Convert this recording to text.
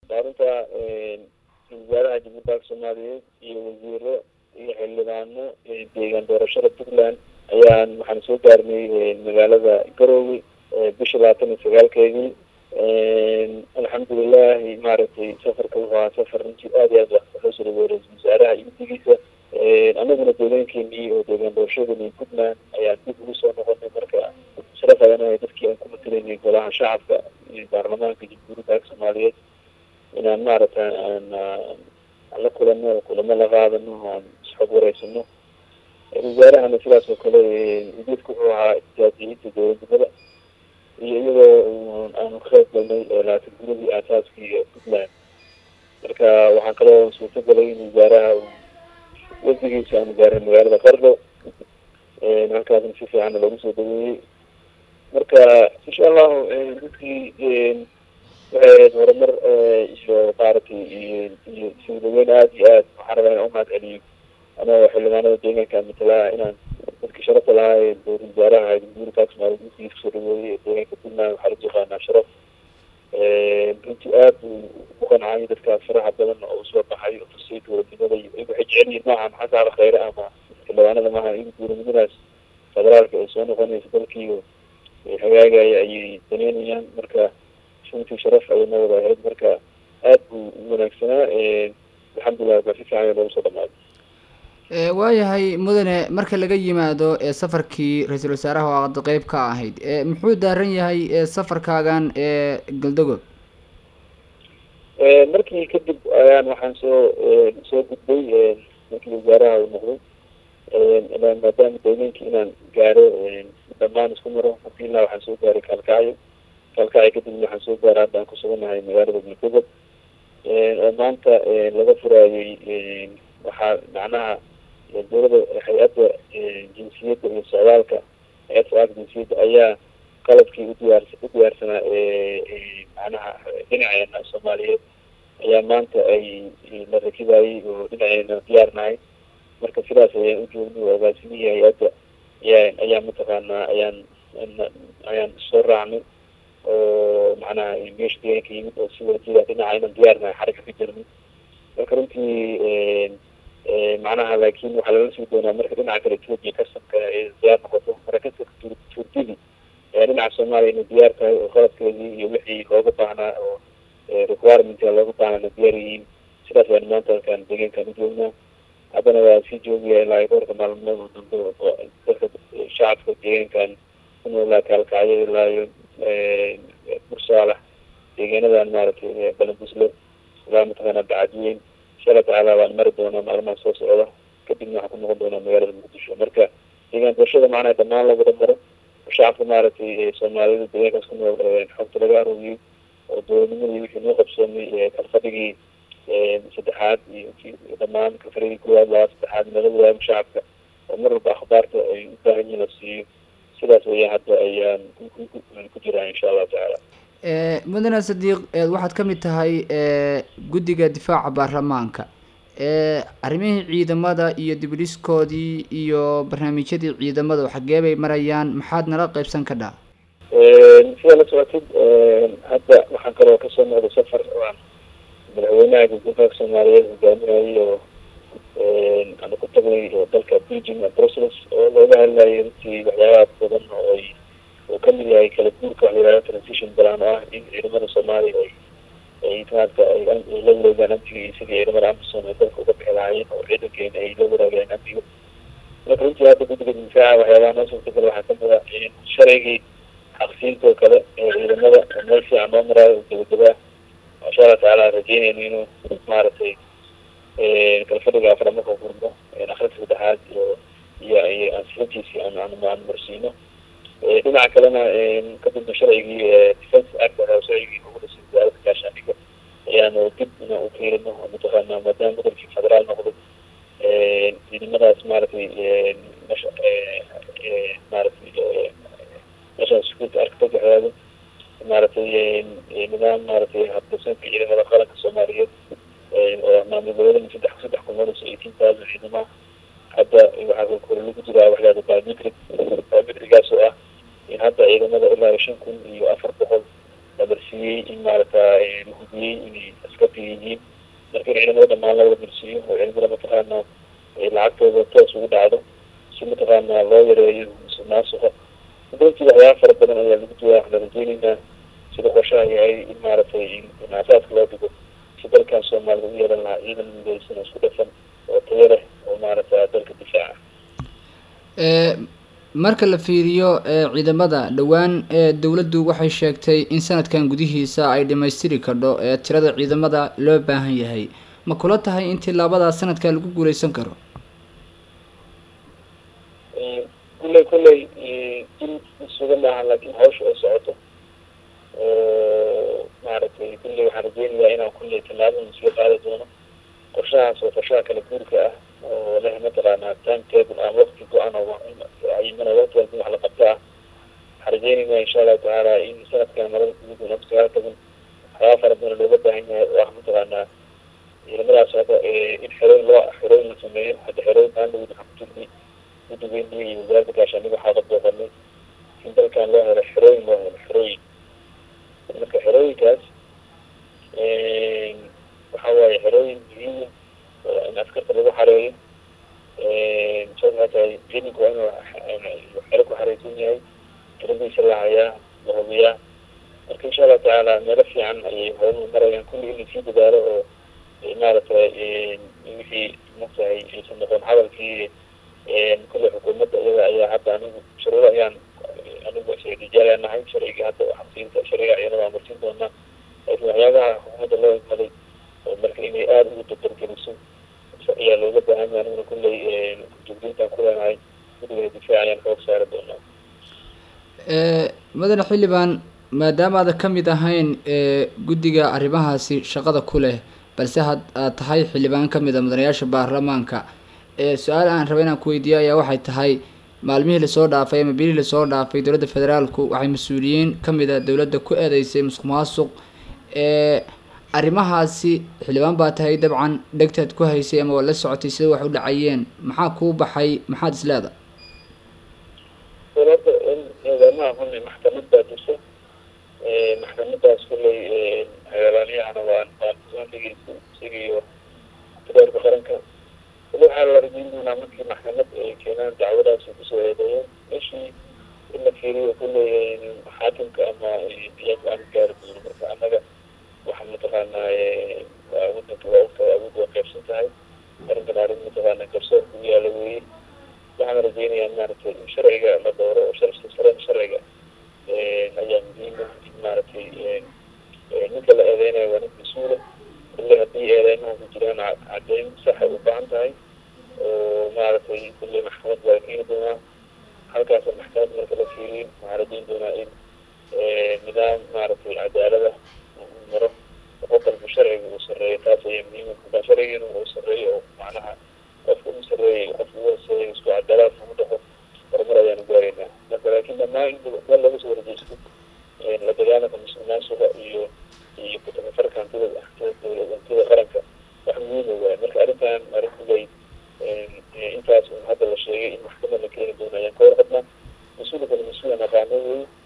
maalinta wasaaraha jamhuuriyadda soomaaliyeed iyo wasiiro iyo xildhibaano deegaan doorashada puntland ayaan waxaan soo gaarnay magaalada garoowe bisha labaatan iyo sagaalkeedii alxamdulilahi maaragtay safarka wuxuu ahaa safar runtii aad iyo aad waxoo soo dhaweey ra-isul wasaaraha iyo guddigiisa anaguna deegaankeenii oo deegaan doorashadani puntland ayaan dib ugu soo noqonay marka sharaf ayanahay dadkii aan ku matelaynay golaha shacabka iyo baarlamaanka jamhuuriyadda dalka soomaaliyeed inaan maaragtay aan aan la kulano kulamo la qaadano aan isxog wareysano wasaarahana sidaas oo kale ujeedka wuxuu ahaa ijaaziyinta dowladnimada iyo iyadoo aanu ka qayb galnay laatan guradii aasaaskii puntland marka waxaan kaloo suurto galay in wasaaraha wafdigiisa aanu gaaray magaalada qardo halkaasna si fiicanna loogu soo dhaweeyey marka insha allahu dadkii waxay ahayd horumar iyo maaragtay iyo iyo soo dhaweyn aada iyo aad waxaan rabaa inaan umahad celiyo anoo xildhibaanada deegaanka matalaa inaan dadkii sharafta lahaa ee dowlad wasaaraha jamhuuriyadda dalka soomaaliya dadkiisa kusoo dhaweeyey ee deegaanka puntland waxaa lagu yaqaanaa sharaf runtii aad buu u qancay dadkaas faraha badan oo usoo baxay oo tusay dowladnimada iyo waxay jecel yihiin maaha maxaa saaba khayre ama xildhibaanada maaha in dowladnimadaas federaalka ay soo noqonayso dalkiiyo hagaagaya ayay daneynayaan marka runtii sharaf ayay noo wada ahayd marka aad buu u wanaagsanaa alxamdulilah baa si fiican loogu soo dhamaaday waayahay mudane marka laga yimaado safarkii ra-iisul wasaaraha oo aad qeyb ka ahayd muxuu daaran yahay safarkaagan ee galdogob markii kadib ayaan waxaan soo soo gudbay markii wasaaraha uu noqday maadaama deegaankii inaan gaaro dhamaan isku maro alhamdulilah waxaan soo gaaray kaalkacyo kaalkacyo kadib waxaan soo gaaray hadda aan kusugannahay magaalada galdogob oo maanta laga furaayey waxaa macnaha dowlada hay-adda jinsiyadda iyo socdaalka hay-adda socdaalka jinsiyadda ayaa qalabkii udiyaar u diyaarsanaa macnaha dhinaceena soomaaliyeed ayaa maanta ay la rakibayey oo dhinaceena diyaarnahay marka sidaas ayaan u joognay oo agaasimihii hay-adda ayaa ayaa mataqaanaa ayaan ayaan soo raacnay oo macnaha meesha deegaanka yimid oo si wadajira dhinaca inaan diyaarnahay xaraka ka jirnay marka runtii macnaha laakin waxaa lala sii doonaa marka dhinaca kale etoobiya kasabka ay diyaar noqoto marakaska turtidi ayaa dhinaca soomaaliya inay diyaar tahay oo qalabkeedii iyo wixii looga baahnaa oo requirement looga baahnana diyaar yihiin sidaas baan maanta halkaan deegaankan u joognaa haddana waa sii joogaya ilaa dhowrka maalmood oo dambe oo dadka shacabka deegaankan ku noolaa kaalkacyo ilaayo bursaalax deegaanadan maaragtay balanbusle ilaa mataqaana bacadweyn insha allah tacaala waan mari doonaa maalmaha soo socda kadibna waxaan ku noqon doonaa magaalada muqdisho marka deegaan doorashada macnaha dhamaan la wada maro oo shacabka maaragtay soomaalida deegaankaas ku nool xogta laga arooriyey oo dowladnimadii wixii noo qabsoomay kalfadhigii saddexaad iyo dhamaan kalfadhigii koowaad labaad saddexaad nala wadaago shacabka oo mar walba akhbaarta ay u baahan yihin la siiyo sidaas weeyaan hadda ayaan ku jiraa insha allahu tacaala mudane sadiiq waxaad ka mid tahay guddiga difaaca baarlamaanka arrimihii ciidamada iyo dibdhiskoodii iyo barnaamijyadii ciidamada xagee bay marayaan maxaad nala qeybsan ka dhaa sida la socotid hadda waxaan kaloo kasoo noqday safar aan madaxweynaha guguurka soomaaliyeed hogaaminayay oo aanu ku tagnay dalka belgium brussels oo looga hadlayay runtii waxyaabaha badan oo ay oo kamid yahay kala guurka waxa yihahda transition balan oo ah in ciidamada soomaaliya ay ay maarata ay la wareegaan amniga iyo sidii ciidamada amisom ay dalka uga bixi lahaayeen oo ciidankeena ay la waraageen amniga marka runtii hadda guddiga difaaca waxyaabaha noo suurtagal waxaa kamid a sharaygii xaqsiinta oo kale ee ciidamada oo meel fiican noo maraayo oo gabagabaa insha allah tacaala rajeynayno inuu maaragtay kalfadhiga afra marka furmo akrinta saddexaad iyo iyo iyo ansiintiisi aan aan marsiino dhinaca kalena kadibna sharcigii defence act sharcigii ugu dhisay wasaaradda gaashaandhiga ayaanu dib ina u fiirino mataqaana maadaama gobolkii federaal noqday ciidamadaas maaragtay mesha maaragtay meeshaan security architect waxyaado maaragtay nidaam maaragtay habdhisanka ciidamada qaranka soomaaliyeed oo maamul goboleedana saddex saddex kumarayso eighteen thousand ciidamaha hadda waxaa kore lagu jiraa waxyaada biometric biometrigaas oo ah in hadda ciidamada ilaa shan kun iyo afar boqol lamarsiiyey in maarata la hubiyey inay askarta yihiin marka in ciidamada dhamaan la wada marsiiyo oo ciidamada mataqaana lacagtooda toos ugu dhacdo si mataqaana loo yareeyo musuqmaasuqa runtii waxyaaba fara badan ayaa lagu duwaa waxaan rajeyneynaa sida qorshaha yahay in maaragtay in asaaska loo dhigo si dalkan soomaalida u yeelan lahaa ciidan midaysan oo isku dhafan oo tayo leh oo maaragta dalka difaaca marka la fiiriyo ciidamada dhowaan dowladdu waxay sheegtay in sanadkan gudihiisa ay dhamaystiri kardho tirada ciidamada loo baahan yahay ma kula tahay in tilaabadaas sanadkan lagu guuleysan karo kulley kulley in isuga maaha laakiin hawsha ay socoto maaragtay kulley waxaan rajeynayaa inaan kulley tallaabada isla qaadi doono qorshahaas oo qorshaha kala guurka ah oo leh mataqaanaa time table ama waqti go-an oo cayimana waqti walba wax la qabta ah waxaan rajeynaynaa insha allahu tacaala in sanadkan marada guud laba sagaal toban waxyaaba fara badan looga baahan yahay oo ah mataqaanaa ciidamadaas hadda in xerooyin loo xerooyin la sameeyo hadda xerooyin aan lagu waxaan ku jirnay guddigeennii iyo wasaaradda gaashaaniga waxaa la booqanay in dalkan loo helo xerooyin loo helo xerooyin marka xerooyinkaas waxa waaye xerooyin muhiima oo in askarta lagu xareeyo saas waxaa tahay ciidanku waa inuu xero ku xareysan yahay tiradiisa la hayaa la hubiyaa marka insha allahu tacaala meelo fiican ayay howluhu marayaan kulli in lasii dadaalo oo maaragtay wixii matahay aysan noqon hadalkii kulle xukuumadda iyada ayaa hadda anigu shuruudo ayaan anigu rijaal nahay sharciga hadda xabsiinta sharciga ciidamada aan marsin doonaa laakiin waxyaabaha xukuumadda loo igmaday oo marka inay aada ugu dabargeliso ayaa looga baahan yahay aniguna kulley jugdintaan ku leenahay guddiga difaac ayaan xoog saari doonaa mudane xildhibaan maadaama aadan ka mid ahayn guddiga arrimahaasi shaqada ku leh balse had aad tahay xildhibaan ka mid a mudanayaasha baarlamaanka su-aal aan raba inaan ku weydiiyo ayaa waxay tahay maalmihii lasoo dhaafay ama bilihii lasoo dhaafay dowladda federaalku waxay mas-uuliyiin ka mid a dowladda ku eedeysay musuq maasuq arrimahaasi xildhibaan baa tahay dabcan dhegtaad ku haysay ama waa la socotay sida wax u dhacayeen maxaa kuu baxay maxaad is leeda dowladda in ciidamaha kulli maxkamad baa jirta maxkamadaas kulley xeelaalyahana waan waan soo dhegeystay isagiiyo federaalka qaranka wali waxaa la rajeyn doonaa markii maxkamad ay keenaan dacwadaasi kusoo eedeeyeen meeshii in la fiiriyo kulley xaakimka ama iyagu aan gaari doono marka annaga waxaa mataqaanaa wadanka waa ogtahay awood waa qaybsan tahay arrinkan arrin mataqaana garsoor ku yaala weeye waxaan rajeynayaa maaragtay in sharciga la dooro oo sharci sare sharciga ayaa muhiima in maaragtay ninka la eedeynayo waa nin mas-uula kulle haddii eedeymaha ku jiraan caddeyn saxa u baahan tahay oo maaragtay kulle maxkamad baa keeni doonaa halkaasa maxkamad marka la fiiriyo waxaan rajeyn doonaa in nidaam maaragtay cadaalada maro qofalba sharciga uu sareeyo taas ayaa muhiima markaa sharcigiina uu sareeyo oo macnaha qofka u sareeyay qofka u hooseeya isku cadaalad ugu dhaqo horumar ayaanu gaaraynaa marka laakiin dhammaan in meel laga soo horjeysto la dagaalanka musuqmaasuqa iyo iyo kutafafarka hantida hantida dowlad hantida qaranka wax muhiima waay marka arrintan arrin kuley intaas un hadda la sheegay in maxkamad la keeni doono ayaan ka warqabnaa mas-uulkana mas-uul aan aqaano wey